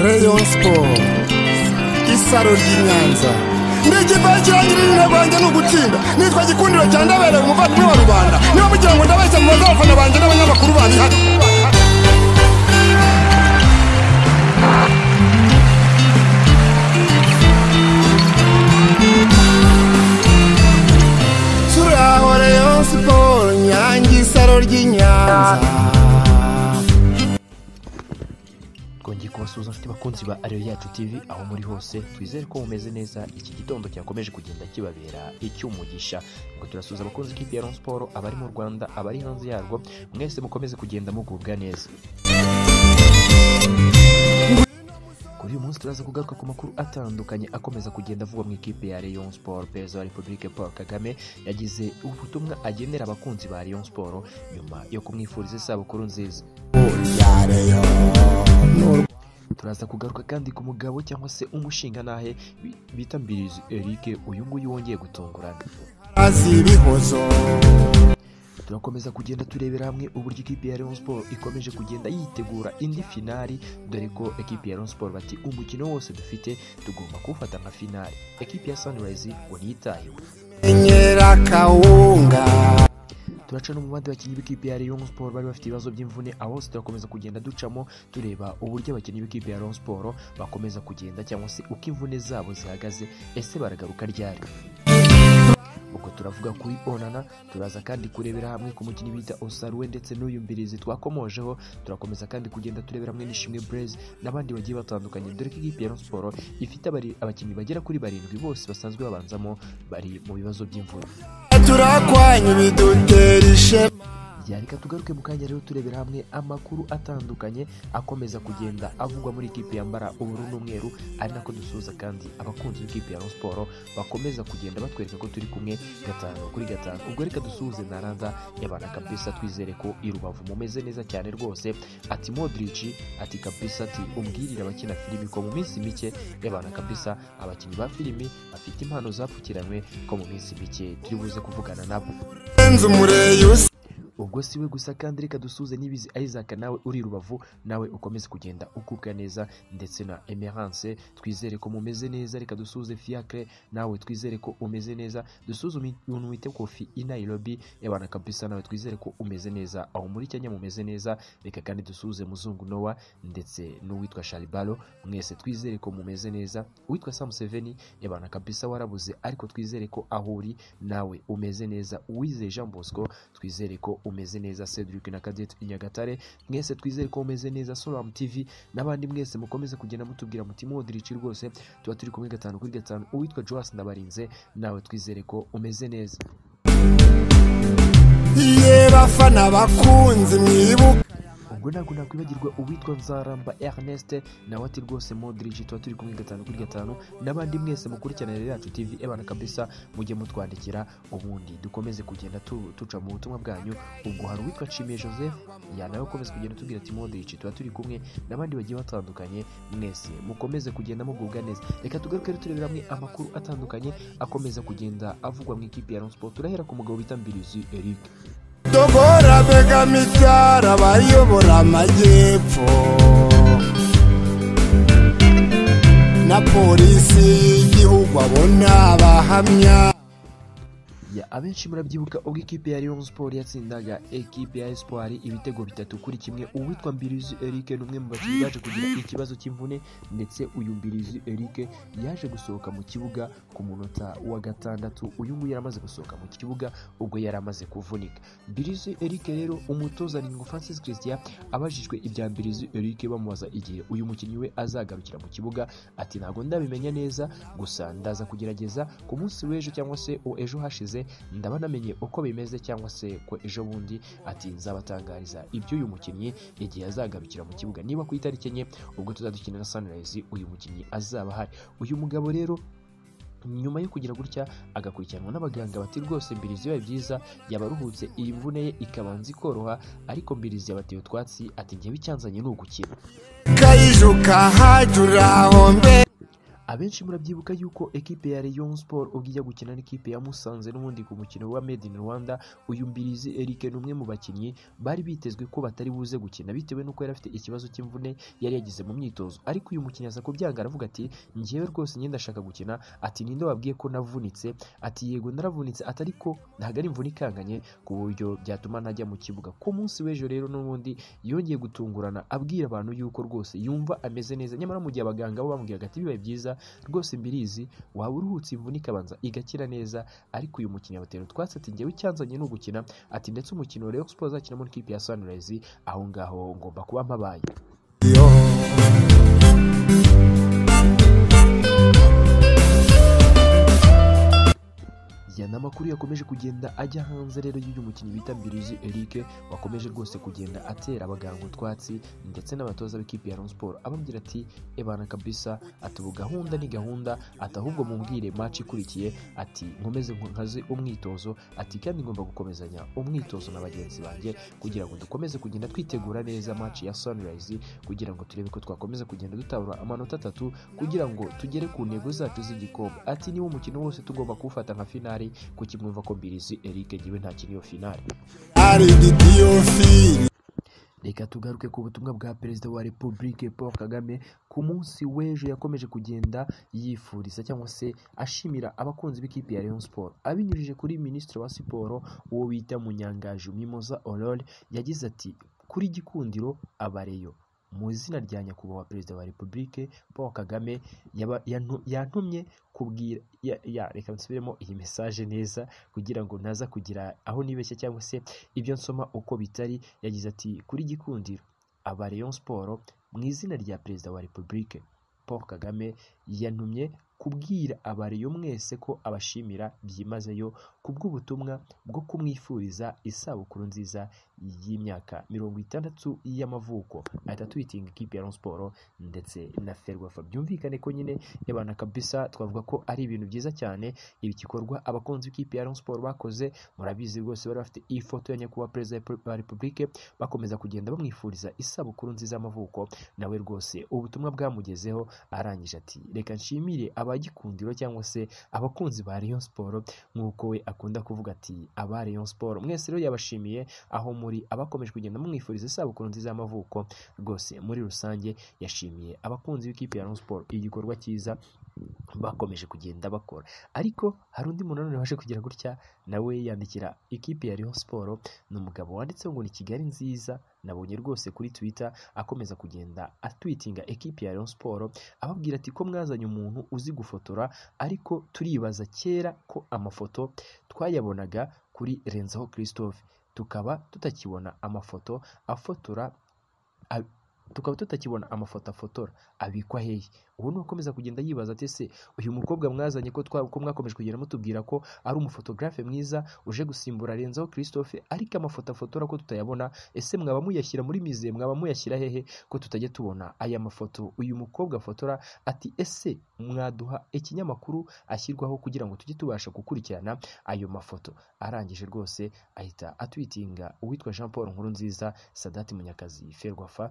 rayon siporo isaro ry'inyanza n'ikipe kirangirira banjye ni ugutsinda nitwa gikundiro cya ndabera umuvandimwe wa rubanda niba mugira ngo ndabeshya mu bazafana banjye n'abanyamakuru bandi hano turaho rayon siporo nyange isaro ry'inyanza twongeye kubasuhuza inshuti bakunzi ba ariyo yacu tv aho muri hose twizere ko mumeze neza iki gitondo cyakomeje kugenda kibabera icy'umugisha ngo turasuhuza abakunzi b'ikipe ya Rayon siporo abari mu rwanda abari hanze yarwo mwese mukomeze kugenda mugubwa neza kuri uyu munsi turaza kugaruka ku makuru atandukanye akomeza kugenda avugwa mu ikipe ya Rayon Sport perezida wa repubulike paul kagame yagize ubutumwa agenera abakunzi ba Rayon siporo nyuma yo kumwifuriza isabukuru nziza turaza kugaruka kandi ku mugabo cyangwa se umushinga nahe bi- bita mbirizi eric uyu nguyu wongeye gutungurana azibihozo turakomeza kugenda turebera hamwe uburyo ikipe ya Rayon Sport ikomeje kugenda yitegura indi finali dore ko ekipe ya Rayon Sport bati umukino wose dufite tugomba kuwufata nka finali ekipe ya Sunrise ngo ntiyitayeho enyera kawunga turaca no mu bandi bakinnyi b'ikipe ya Rayon Sport bari bafite ibibazo by'imvune abo bose turakomeza kugenda ducamo tureba uburyo abakinnyi b'ikipe ya Rayon Sport bakomeza kugenda cyangwa se uko imvune zabo zihagaze ese baragaruka ryari ubwo turavuga kuri onana turaza kandi kurebera hamwe ku mukinnyi bita osaruwe ndetse n'uyu mbirizi twakomojeho turakomeza kandi kugenda turebera hamwe n'ishimwe burezi n'abandi bagiye batandukanye dore ko ikipe ya Rayon Sport ifite abari- abakinnyi bagera kuri barindwi bose basanzwe babanzamo bari mu bibazo by'imvune turakwanya ibidutera ishema reka tugaruke mu kanya rero turebera hamwe amakuru atandukanye akomeza kugenda avugwa muri ikipe yambara ubururu n'umweru ari nako dusuhuza kandi abakunzi b'ikipe ya Rayon siporo bakomeza kugenda batwereka ko turi kumwe gatanu kuri gatanu ubwo reka dusuhuze naranda yabana kabisa twizere ko i rubavu mumeze neza cyane rwose ati modrici ati kabisa ati umbwirire abakina filimi ko mu minsi mike yabana kabisa abakinnyi ba filimi bafite impano zapfukiranywe ko mu minsi mike turi buze kuvugana nabo nzi umureyi usa ubwo si we gusa kandi reka dusuze n'ibizi isaac nawe uri i rubavu nawe ukomeze kugenda ukubwa neza ndetse na emerance twizere ko mumeze neza reka dusuze fiacre nawe twizere ko umeze neza dusuzume umuntu wite kofi i nairobi yabana kabisa nawe twizere ko umeze neza aho muri kenya mumeze neza reka kandi dusuze muzungu nowa ndetse n'uwitwa sharibalo mwese twizere ko mumeze neza uwitwa sam seveni yabana kabisa warabuze ariko twizere ko aho uri nawe umeze neza uwizeye jean bosco twizere ko umeze neza cedric na cadette inyagatare mwese twizere ko umeze neza solam tv n'abandi mwese mukomeze kugenda mutubwira muti modric rwose tuba turi kumwe gatanu kuri gatanu uwitwa joas ndabarinze nawe twizere ko umeze neza ye bafana bakunzi mwibuka ubwo ntabwo nakwibagirwa uwitwa nzaramba ernest nawe ati rwose modric tuba turi kumwe gatanu kuri gatanu n'abandi mwese mukurikirana rero yacu tv ebana kabisa mujye mutwandikira ubundi dukomeze kugenda tu- tuca mu butumwa bwanyu ubwo hari uwitwa nshimiye joseph ya nawe ukomeze kugenda tubwira ati modric tuba turi kumwe n'abandi bagiye batandukanye mwese mukomeze kugenda mugubwa neza reka tugaruke rero turebera hamwe amakuru atandukanye akomeza kugenda avugwa mu ikipe ya Rayon sport turahera ku mugabo bita mbirizi eric dogora begama ibyara abayobora amajyepfo na polisi y'igihugu abona abahamya Ya, abenshi murabyibuka ubwo ikipe ya Rayon Sport yatsindaga ekipe ya Espoir ibitego bitatu kuri kimwe uwitwa Mbirizi Eric ni umwe mu bakinnyi baje kugira ikibazo cy'imvune ndetse uyu Mbirizi Eric yaje gusohoka mu kibuga ku munota wa gatandatu uyu nguyu yaramaze gusohoka mu kibuga ubwo yari amaze kuvunika Mbirizi Eric rero umutoza Ningo Francis Christian abajijwe ibya Mbirizi Eric bamubaza igihe uyu mukinnyi we azagarukira mu kibuga ati ntabwo ndabimenya neza gusa ndaza kugerageza ku munsi w'ejo cyangwa se o- ejo hashize ndaba namenye uko bimeze cyangwa se ko ejo bundi ati nzabatangariza iby'uyu mukinnyi igihe azagarukira mu kibuga niba ku itariki enye ubwo tuzadukina na sunrise uyu mukinnyi azaba ahari uyu mugabo rero nyuma yo kugira gutya agakurikiranwa n'abaganga bati rwose mbirizi biba byiza yaba aruhutse iyi mvune ye ikabanza ikoroha ariko mbirizi yabateye utwatsi ati ngewe icyanzanye ni ugukira kayijuka hajya uri aho mbe abenshi murabyibuka yuko ekipe ya Rayon Sport ubwo ijya gukina n'ikipe ya Musanze n'ubundi ku mukino wa Made in Rwanda uyu Mbirizi Eric ni umwe mu bakinnyi bari bitezwe ko batari buze gukina bitewe n'uko yari afite ikibazo cy'imvune yari yagize mu myitozo ariko uyu mukinnyi aza kubyanga aravuga ati njyewe rwose njye ndashaka gukina ati ninde wabwiye ko navunitse ati yego naravunitse ati ariko ntabwo ari imvune ikanganye ku buryo byatuma ntajya mu kibuga ku munsi w'ejo rero n'ubundi yongeye gutungurana abwira abantu yuko rwose yumva ameze neza nyamara mu gihe abaganga bo bamubwiraga ati bibaye byiza rwose mbirizi waba uruhutse imvune ikabanza igakira neza ariko uyu mukinnyi abatera utwatsi ati njyewe icyanzanye ni ugukina ati ndetse umukino Rayon Sport azakinamo n'ikipe ya Sunrise aho ngaho ngomba kuba mpabaye Yana amakuru yakomeje kugenda ajya hanze rero y'uyu mukinnyi bita Mbirizi Eric wakomeje rwose kugenda atera abaganga utwatsi ndetse n'abatoza b'ikipe ya Rayon Sport ababwira ati ebana kabisa ati ubu gahunda ni gahunda ati ahubwo mumbwire match ikurikiye ati nkomeze nkaze umwitozo ati kandi ngomba gukomezanya umwitozo na bagenzi banjye kugira ngo dukomeze kugenda twitegura neza match ya Sunrise kugira ngo turebe ko twakomeza kugenda dutabura amanota atatu kugira ngo tugere ku ntego zacu z'igikombe ati niba umukino wose tugomba kuwufata nka finale kuko imwumva ko mbirizi Eric ngewe ntakiri iyo finale ari idiyofili reka tugaruke ku butumwa bwa perezida wa repubulike paul kagame ku munsi w'ejo yakomeje kugenda yifuriza cyangwa se ashimira abakunzi b'ikipe ya Rayon Sport abinyujije kuri minisitiri wa siporo uwo bita munyangaju mimoza orore yagize ati kuri gikundiro abareyo mu izina rya nyakubahwa perezida wa repubulike paul kagame yaba- yantu- yantumye kubwira ya- ya- reka nsubiremo iyi mesaje neza kugira ngo ntaza kugira aho nibeshya cyangwa se ibyo nsoma uko bitari yagize ati kuri gikundiro aba Rayon siporo mu izina rya perezida wa repubulike paul kagame yantumye kubwira abariyo mwese ko abashimira byimazeyo ku bw'ubutumwa bwo kumwifuriza isabukuru nziza y'imyaka mirongo itandatu y'amavuko ahita twitinga ikipe ya Rayon Sport ndetse na Ferwafa byumvikane ko nyine yabana kabisa twavuga ko ari ibintu byiza cyane ibi gikorwa abakunzi b'ikipe ya Rayon Sport bakoze murabizi rwose bari bafite iyi foto ya nyakubahwa perezida wa repubulike bakomeza kugenda bamwifuriza isabukuru nziza y'amavuko nawe rwose ubutumwa bwamugezeho arangije ati reka nshimire abagikundiro cyangwa se abakunzi ba Rayon Sport nk'uko we akunda kuvuga ati aba Rayon Sport mwese rero yabashimiye aho muri abakomeje kugenda bamwifuriza isabukuru nziza y'amavuko rwose muri rusange yashimiye abakunzi b'ikipe ya Rayon Sport igikorwa cyiza bakomeje kugenda bakora ariko hari undi muntu nanone waje kugira gutya nawe yandikira ikipe ya Rayon Sport ni umugabo wanditse ngo ni Kigali nziza nabonye rwose kuri Twitter akomeza kugenda atwitinga ekipe ya Rayon Sport ababwira ati ko mwazanye umuntu uzi gufotora ariko turibaza kera ko amafoto twayabonaga kuri Renzaho Christophe tukaba tutakibona amafoto afotora ab- tukaba tutakibona amafoto afotora abikwa hehe ubu ni ukomeza kugenda yibaza ati ese uyu mukobwa mwazanye ko twa ko mwakomeje kugenda mutubwira ko ari umufotogarafe mwiza uje gusimbura Renzaho Christophe ariko amafoto afotora ko tutayabona ese mwaba muyashyira muri mize mwaba muyashyira hehe ko tutajya tubona aya mafoto uyu mukobwa afotora ati ese mwaduha ikinyamakuru ashyirwaho kugira ngo tujye tubasha gukurikirana ayo mafoto arangije rwose ahita atwitinga uwitwa Jean Paul Nkurunziza Sadati Munyakazi Ferwafa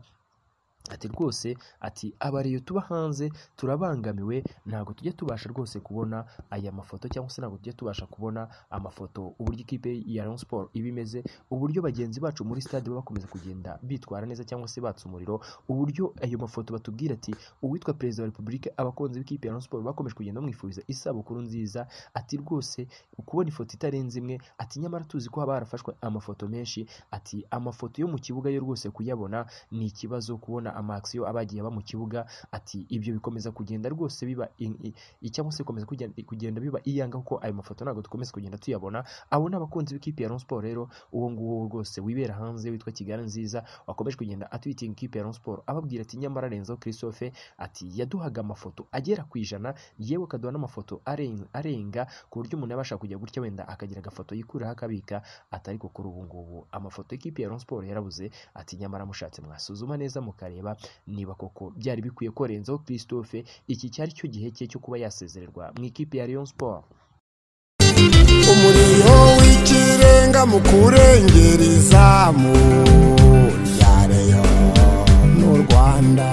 ati rwose ati abariyo tuba hanze turabangamiwe ntabwo tujya tubasha rwose kubona aya mafoto cyangwa se ntabwo tujya tubasha kubona amafoto uburyo ikipe ya Rayon Sport iba imeze uburyo bagenzi bacu muri stade baba bakomeza kugenda bitwara neza cyangwa se batsa umuriro uburyo ayo mafoto batubwira ati uwitwa perezida wa repubulika abakunzi b'ikipe ya Rayon Sport bakomeje kugenda bamwifuriza isabukuru nziza ati rwose kubona ifoto itarenze imwe ati nyamara tuzi ko haba harafashwe amafoto menshi ati amafoto yo mu kibuga yo rwose kuyabona ni ikibazo kubona amakisiyo abagiye aba mu kibuga ati ibyo bikomeza kugenda rwose biba in- i- i- cyangwa se bikomeza kugenda, kugenda biba iyanga kuko ayo mafoto ntabwo dukomeza kugenda tuyabona abo ni abakunzi b'ikipe ya Rayon Sport rero uwo nguwo rwose wibera hanze witwa Kigali nziza wakomeje kugenda atwitinga ikipe ya Rayon Sport ababwira ati nyamara Renzo Christophe ati yaduhaga amafoto agera ku ijana yewe akaduha n'amafoto aren- arenga ku buryo umuntu yabasha kujya gutya wenda akagira agafoto yikuraho akabika atari ko kuri ubu ngubu amafoto y'ikipe ya Rayon Sport yarabuze ati nyamara mushatse mwasuzuma neza mukareba niba koko byari bikwiye ko Renzo Christophe iki cyari cyo gihe cye cyo kuba yasezererwa mu ikipe ya Rayon Sport umuriro w'ikirenga mu kurengera izamu rya reyo n'u rwanda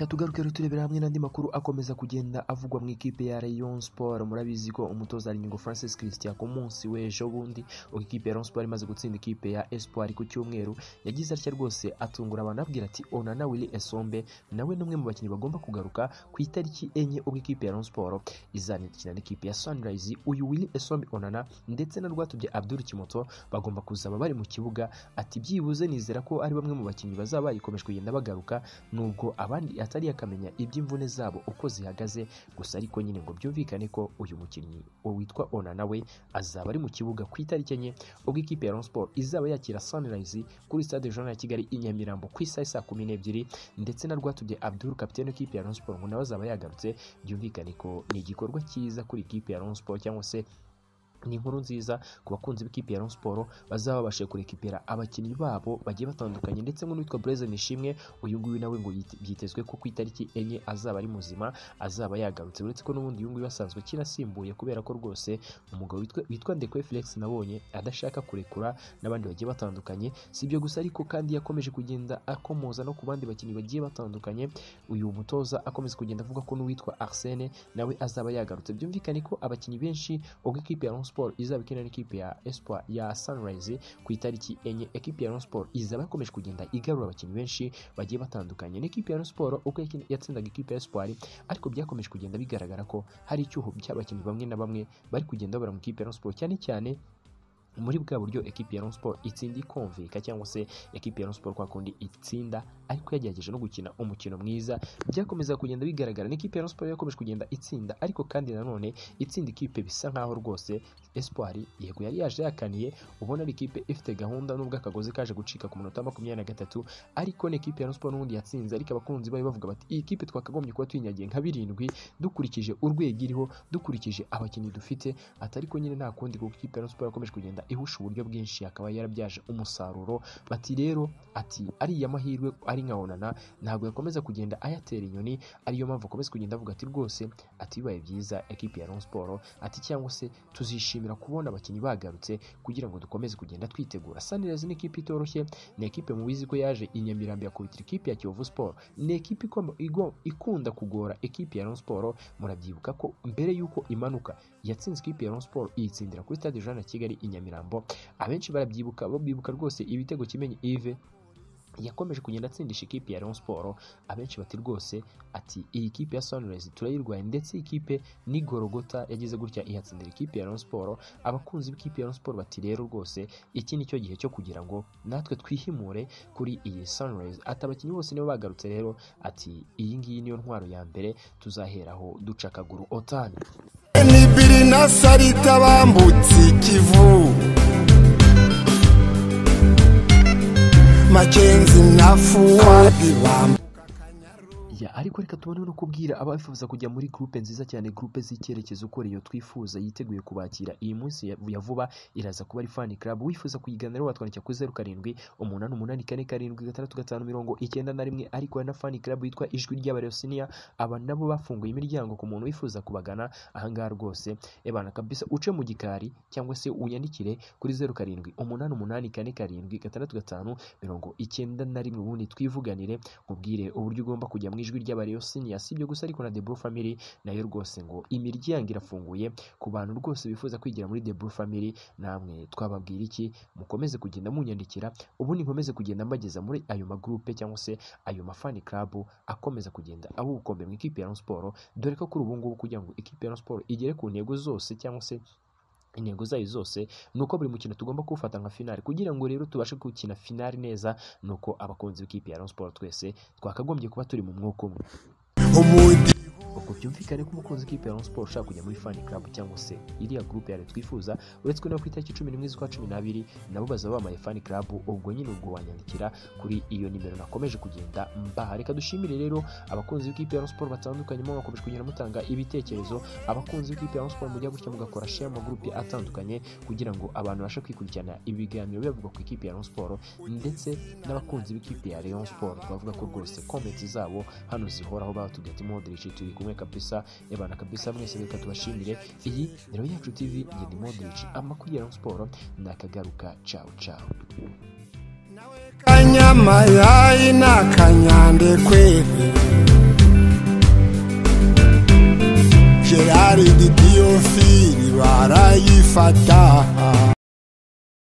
tugaruke rero turebera hamwe n'andi makuru akomeza kugenda avugwa mu ikipe ya Rayon Sport murabizi ko umutoza Aringo Francis Christian ku munsi w'ejo bundi ubwo ikipe ya Rayon Sport imaze gutsinda ikipe ya Espoir ku cyumweru yagize atya rwose atungura abantu abwira ati Onana Willy Esombe nawe ni umwe mu bakinnyi bagomba kugaruka ku itariki enye ubwo ikipe ya Rayon Sport izanakina n'ikipe ya Sunrise uyu Willy Esombe Onana ndetse na Rwatubye Abdul Kimoto bagomba kuzaba bari mu kibuga ati byibuze nizera ko ari bamwe mu bakinnyi bazaba bayikomeje kugenda bagaruka nubwo abandi atari akamenya iby'imvune zabo uko zihagaze gusa ariko nyine ngo byumvikane ko uyu mukinnyi witwa Ona nawe azaba ari mu kibuga ku itariki enye ubwo ikipe ya Rayon Sport izaba yakira Sunrise kuri stade Jean ya Kigali i Nyamirambo ku isaha saa kumi n'ebyiri ndetse na Rwatubye Abdul kapitene w'ikipe ya Rayon Sport ngo nawe azaba yagarutse byumvikane ko ni igikorwa cyiza kuri ikipe ya Rayon Sport cyangwa se ni inkuru nziza ku bakunzi b'ikipe ya Rayon Sport bazaba babasha kurekipera abakinnyi babo bagiye batandukanye ndetse n'uwitwa Blaise Nishimwe uyu nguyu nawe ngo yit- byitezwe ko ku itariki enye azaba ari muzima azaba yagarutse uretse ko n'ubundi uyu nguyu asanzwe akinasimbuye kubera ko rwose umugabo witwa- witwa Ndekwe Felix nabonye adashaka kurekura n'abandi bagiye batandukanye si ibyo gusa ariko kandi yakomeje kugenda akomoza no ku bandi bakinnyi bagiye batandukanye uyu mutoza akomeza kugenda avuga ko n'uwitwa Arsene nawe azaba yagarutse byumvikane ko abakinnyi benshi ubwo ikipe ya Rayon Sport izaba ikinira n'ikipe ya Espoir ya Sunrise ku itariki enye ekipe ya Rayon Sport izaba ikomeje kugenda igarura abakinnyi benshi bagiye batandukanye n'ikipe ya Rayon Sport uko yakin- yatsindaga ikipe ya Espoir ariko byakomeje kugenda bigaragara ko hari icyuho cy'abakinnyi bamwe na bamwe bari kugenda babura mu ikipe ya Rayon Sport cyane cyane muri bwa buryo ekipe ya Rayon Sport itsinda ikumvika cyangwa se ekipe ya Rayon Sport kwa kundi itsinda ariko yagerageje no gukina umukino mwiza byakomeza kugenda bigaragara n'ikipe ya Rayon Sport yakomeje kugenda itsinda ariko kandi nanone itsinda ikipe bisa nkaho rwose Espoir yego yari yaje yakaniye ubona ari ikipe ifite gahunda nubwo akagozi kaje gucika ku munota wa makumyabiri na gatatu ariko n'ikipe ya Rayon Sport n'ubundi yatsinze ariko abakunzi bayo bavuga bati iyi kipe twakagombye kuba tuyinyagiye nka birindwi dukurikije urwego iriho dukurikije abakinnyi dufite ati ariko nyine nta kundi kuko ikipe ya Rayon Sport yakomeje kugenda ihusha uburyo bwinshi akaba yarabyaje umusaruro bati rero ati ariya mahirwe ari nka onana ntabwo yakomeza kugenda ayatera inyoni ariyo mpamvu akomeza kugenda avuga ati rwose ati bibaye byiza ekipe ya Rayon Sport ati cyangwa se tuzishimira kubona abakinnyi bagarutse kugira ngo dukomeze kugenda twitegura Sunrise ni ikipe itoroshye ni ekipe mubizi ko yaje i Nyamirambo yakubitira ikipe ya Kiyovu Sport ni ekipe ikomba- igo- ikunda kugora ekipe ya Rayon Sport murabyibuka ko mbere y'uko imanuka yatsinze ikipe ya Rayon Sport iyitsindira kuri stade Jean na Kigali i Nyamirambo abenshi barabyibuka bibuka rwose ibitego kimenyi Yves yakomeje kugenda atsindisha ikipe ya Rayon Sport abenshi bati rwose ati iyi kipe ya Sunrise turayirwaye ndetse iyi kipe ni Gorogota yagize gutya ihatsindira ikipe ya Rayon Sport abakunzi b'ikipe ya Rayon Sport bati rero rwose iki ni cyo gihe cyo kugira ngo natwe twihimure kuri iyi Sunrise ati abakinnyi bose nibo bagarutse rero ati iyi ngiyi niyo ntwaro ya mbere tuzaheraho duca akaguru otani nibiri na sarita bambutse ikivu makenzi na fuwadi bambutse Ya, ariko reka tubone no kubwira abifuza kujya muri groupe nziza cyane groupe z'icyerekezo uko iyo twifuza yiteguye kubakira iyi munsi ya ya vuba iraza kuba ari fan club wifuza kuyigana rero watwandikira kuri zeru karindwi umunani umunani kane karindwi gatandatu gatanu mirongo icyenda na rimwe ariko hari na fan club yitwa ijwi ry'abarosiniya aba nabo bafunguye imiryango ku muntu wifuza kubagana ahangaha rwose ebana kabisa uce mu gikari cyangwa se unyandikire kuri zeru karindwi umunani umunani kane karindwi gatandatu gatanu mirongo icyenda na rimwe ubundi twivuganire nkubwire uburyo ugomba kujya mu ijwi ry'abareyo siniya si ibyo gusa ariko na The Blue Family nayo rwose ngo imiryango irafunguye ku bantu rwose bifuza kwigira muri The Blue Family namwe twababwira iki mukomeze kugenda munyandikira ubundi nkomeze kugenda mbageza muri ayo magrupe cyangwa se ayo mafani club akomeza kugenda aba ubukombe mu ikipe ya Rayon Sport dore ko kuri ubu ngubu kugira ngo ikipe ya Rayon Sport igere ku ntego zose cyangwa se intego zayo zose ni uko buri mukino tugomba kuwufata nka finali kugira ngo rero tubashe gukina finali neza ni uko abakunzi b'ikipe ya Rayon Sport twese twakagombye kuba turi mu mwuka umwe ubwo byumvikane ko umukunzi w'ikipe ya Rayon Sport ushaka kujya muri fan club cyangwa se iriya groupe yawe twifuza uretse ko no ku itariki cumi n'imwe z'ukwa cumi n'abiri nabo bazaba bamaye fan club ubwo nyine ubwo wanyandikira kuri iyo nimero nakomeje kugenda mbaha reka dushimire rero abakunzi b'ikipe ya Rayon Sport batandukanye mo bakomeje kugenda mutanga ibitekerezo abakunzi b'ikipe ya Rayon Sport mujya gutya mugakora share mu magroupe atandukanye kugira ngo abantu babashe kwikurikirana ibiganiro bivugwa ku ikipe ya Rayon Sport ndetse n'abakunzi b'ikipe ya Rayon Sport twavuga ko rwose comment zabo hano zihoraho batubwiye ati Modric turi kumwe kabisa ebana kabisa mwese reka tubashimire iyi ni Rayon yacu TV njye ni Modric amakuru ya Rayon Sport nakagaruka ciao ciao kanyamayayi ni akanyandekwe gerard didiyofili barayifata